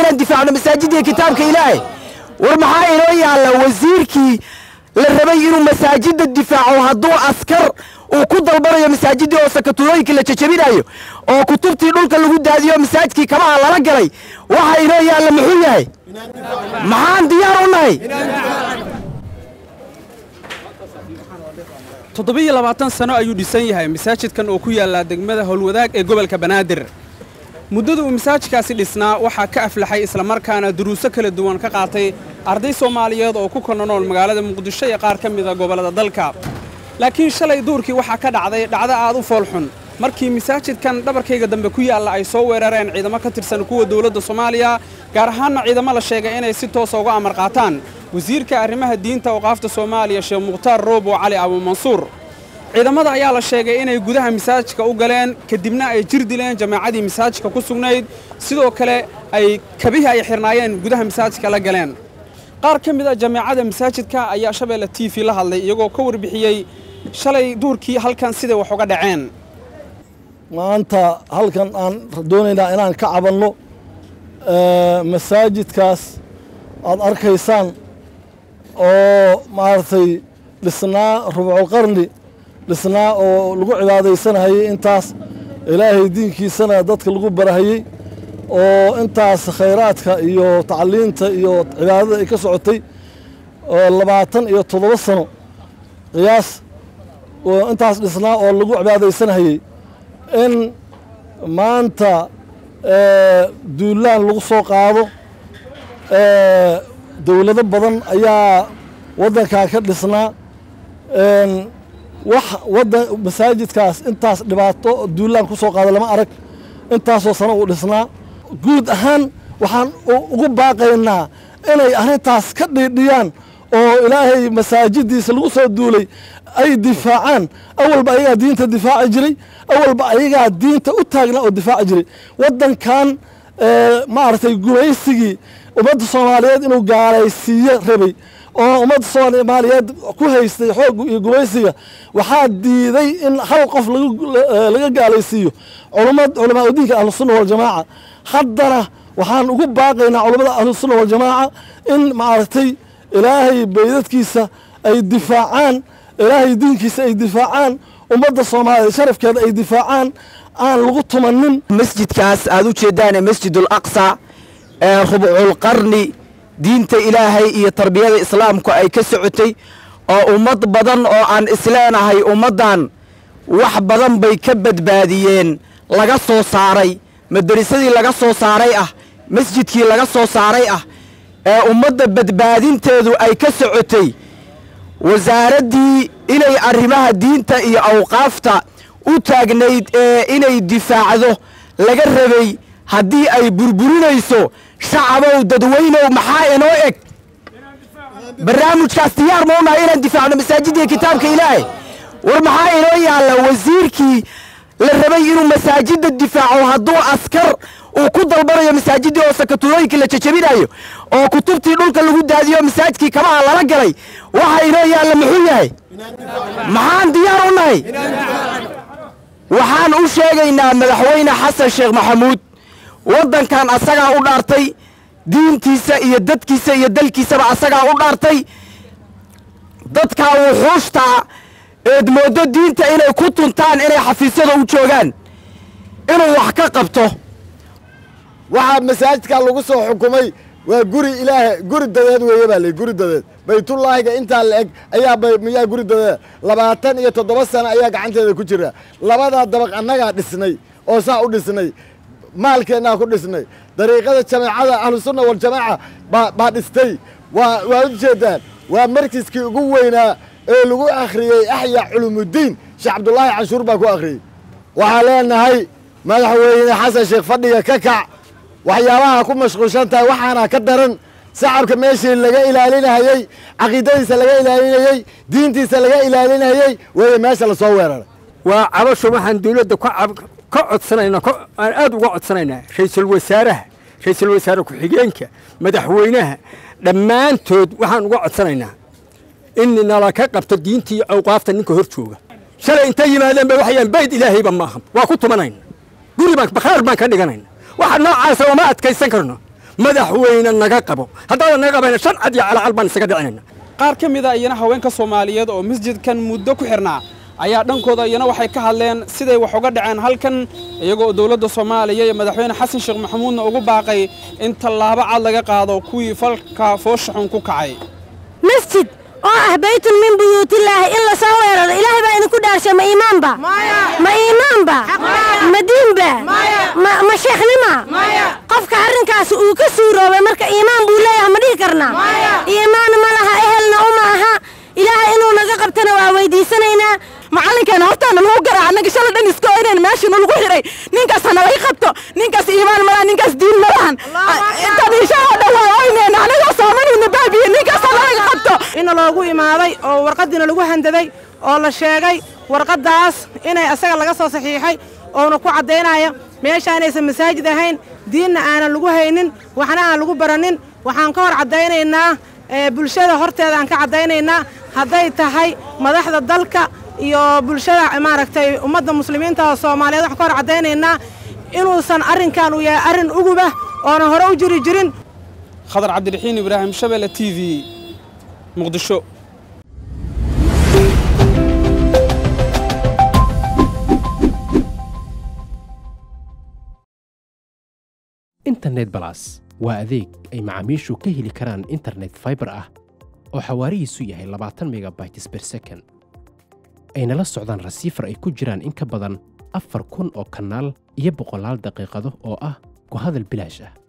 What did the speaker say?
inaan difaacno masaajidda kitaabka ilaahay war maxaa inoo yaalla wasiirkii la rabay inuu masaajidda difaaco hadduu askar uu ku dalbanayo masaajiddii oo sakatulooyinkii la jajabinayo oo kutubtii dhulka lagu daadiyo masaajidkii kabaha lala galay waxa inoo yaalla muxuu yahay maxaan diyaar u nahay toddobiyo labaatan sano ayuu dhisan yahay masaajidkan oo ku yaallaa degmada howlwadaag ee gobolka banaadir muddada uu masaajidkaasi dhisnaa waxaa ka aflaxay islamarkaana duruuso kala duwan ka qaatay arday soomaaliyeed oo ku kala nool magaalada muqdisho iyo qaar ka mida gobollada dalka laakiin shalay duurkii waxaa ka dhacday dhacdo aad u foolxun markii masaajidkan dhabarkayga dambe ku yaalla ay soo weerareen ciidamo ka tirsan kuwa dowladda soomaaliya gaar ahaanna ciidamo la sheegay inay si toosa uga amar qaataan wasiirka arrimaha diinta awqaafta soomaaliya sheekh mukhtaar roobo cali abuumansuur ciidamada ayaa la sheegay inay gudaha masaajidka u galeen kadibna ay jir dileen jamaacadii masaajidka ku sugnayd sidoo kale ay kabihii ay xirnaayeen gudaha masaajidka la galeen qaar ka mid a jamaacada masaajidka ayaa shabeelle t v la hadlay iyagoo ka warbixiyey shalay duurkii halkan siday wax uga dhaceen maanta halkan aan doonaynaa inaan ka cabanno masaajidkaas aad arkaysaan oo maaragtay dhisnaa rubculqarni dhisnaa oo lagu cibaadaysanahayey intaas ilaahay diinkiisana dadka lagu barahayey oo intaas khayraadka iyo tacliinta iyo cibaadada ay ka socotay oo labaatan iyo toddoba sano qiyaas intaas dhisnaa oo lagu cibaadaysanahayey in maanta duulaan lagu soo qaado dowlado badan ayaa waddankan ka dhisnaa wax wadan masaajidkaas intaas dhibaato duulaan ku soo qaada lama arag intaasoo sano uu dhisnaa guud ahaan waxaan ugu baaqaynaa inay arrintaas ka dhiidhiyaan oo ilaahay masaajiddiisa lagu soo duulay ay difaacaan awalba ayagaa diinta difaaci jiray awalba ayagaa diinta u taagnaa oo difaaci jiray waddankan maaragtay gumaysigii ummadda soomaaliyeed inuu gaalaysiiyo rabay oo ummadda soomaaliyeed ku haystay xoog iyo gumaysiga waxaa diiday in hal qof laga gaalaysiiyo culamaa udiinka ahlusunna waljamaaca haddana waxaan ugu baaqaynaa culammada ahlusunna waljamaaca in maaragtay ilaahay baydadkiisa ay difaacaan ilaahay diinkiisa ay difaacaan ummadda soomaaliyeed sharafkeeda ay difaacaan aan lagu tumanin masjidkaas aad u jeeddaan ee masjidul aqsa ee rubculqarni diinta ilaahay iyo tarbiyada islaamku ay ka socotay oo ummad badan oo aan isleenahay ummaddan wax badan bay ka badbaadiyeen laga soo saaray madarisadii laga soo saaray ah masjidkii laga soo saaray ah ee ummadda badbaadinteedu ay ka socotay wasaaraddii inay arrimaha diinta iyo awqaafta u taagnayd ee inay difaacdo laga rabay haddii ay burburinayso shacabow dadweynow maxaa inoo eg barnaamijkaas diyaar ma unahay inaan difaacno masaajidda kitaabka ilaahay war maxaa inoo yaalla wasiirkii la rabay inuu masaajidda difaaco hadduu askar uu ku dalbanayo masaajiddii oo sakatulooyinkii la jajabinayo oo kutubtii dhulka lagu daadiyo masaajidkii kabaha lala galay waxa inoo yaalla muxuu yahay maxaan diyaar u nahay waxaan u sheegaynaa madaxweyne xasan sheekh maxamuud waddankan asagaa u dhaartay diintiisa iyo dadkiisa iyo dalkiisaba asagaa u dhaartay dadkaa wuxuushtaa eed mooddo diinta inay ku tuntaan inay xafiisyada u joogaan inuu wax ka qabto waxaa masaajidkaa lagu soo xukumay waa guri ilaaha guri dadeed weeye baa lii guri dadeed baytullaahiga intaa la eg ayaa miyaa guri dadeed labaatan iyo toddoba sano ayaa gacanteeda ku jira labadaa dabaq annagaa dhisnay oo saa u dhisnay maalkeennaa ku dhisnay dariiqada jamaacada ahlusunna waljamaaca baa dhistay waa waa u jeeddaan waa markiskii ugu weynaa ee lagu akhriyey axyaa culumuuddiin sheekh cabdulaahi canshuur baa ku akhriyey waxaan leenahay madaxweyne xasan sheekh fadhiga ka kac waxyaabaha ku mashquulshan tahay waxaana ka daran shacabka meeshii laga ilaalinayey caqiidadiisa laga ilaalinayey diintiisa laga ilaalinayey weeye meesha la soo weeraray waa cabasho waxaan dawladda ka codsanaynaa aan aad uga codsanaynaa ra'iisul wasaaraha ra'iisul wasaare ku-xigeenka madaxweynaha dhammaantood waxaan uga codsanaynaa in nala ka qabto diinta iyo awqaafta ninka hor jooga shalay intay yimaadeen ba waxayaan bayd ilaahayba maaha waa ku tumanayna guri baan bakhaar baan ka dhiganayna waxa noocaasa uma adkaysan karno madaxweyne naga qabo haddaadan naga qabayna shan cad iyo calacal baan isaga dhicinayna qaar ka mid a iyana haweenka soomaaliyeed oo masjidkan muddo ku xirnaa ayaa dhankooda iyana waxay ka hadleen siday wax uga dhaceen halkan iyagoo dowladda soomaaliya iyo madaxweyne xasan sheekh maxamuudna ugu baaqay in tallaabo cad laga qaado kuwii falka foosha xun ku kacay masjid oo ah baytun min buyuutillaahi in la soo weeraro ilaahay baa idinku dhaarshay ma iimaanba ma iimaanba ma diinba ma sheekhnima qofka arrinkaas uu ka suuroobay marka iimaan buu leeyahay ma dhihi karnaa iimaan ma laha ehelna uma aha ilaahay inuu naga qabtana waa weydiisanaynaa macallinkeena hortaana lagu garaa annaga shala dhan iska oyneen meeshana lagu xiray ninkaas hana laga qabto ninkaas iimaan malahan ninkaas diin malahan intaan ishaa oo dhan waa oyneen anagoo soomanayna baabiye ninkaas hana laga qabto ina loogu imaaday oo warqadiina lagu handaday oo la sheegay warqaddaas inay asaga laga soo saxiixay oona ku caddaynaya meesha inaysan masaajid ahayn diinna aanan lagu haynin waxna aan lagu baranin waxaan ka hor caddaynaynaa bulshada horteeda aan ka caddaynaynaa hadday tahay madaxda dalka iyo bulshada maaragtay ummadda muslimiinta oo soomaaliyeed waxaan ka hor caddaynaynaa inuusan arrinkan uu yahay arrin ugubah oona hore u jiri jirin khadar cabdiraxiin ibraahim shabeelle t v muqdisho internet balas waa adeeg ay macaamiishu ka heli karaan internet faibar ah oo xawaarihiisu yahay labaatan megabytes ber second ayna la socdaan rasiifar ay ku jiraan in ka badan afar kun oo kanaal iyo boqolaal daqiiqado oo ah ku hadal bilaash ah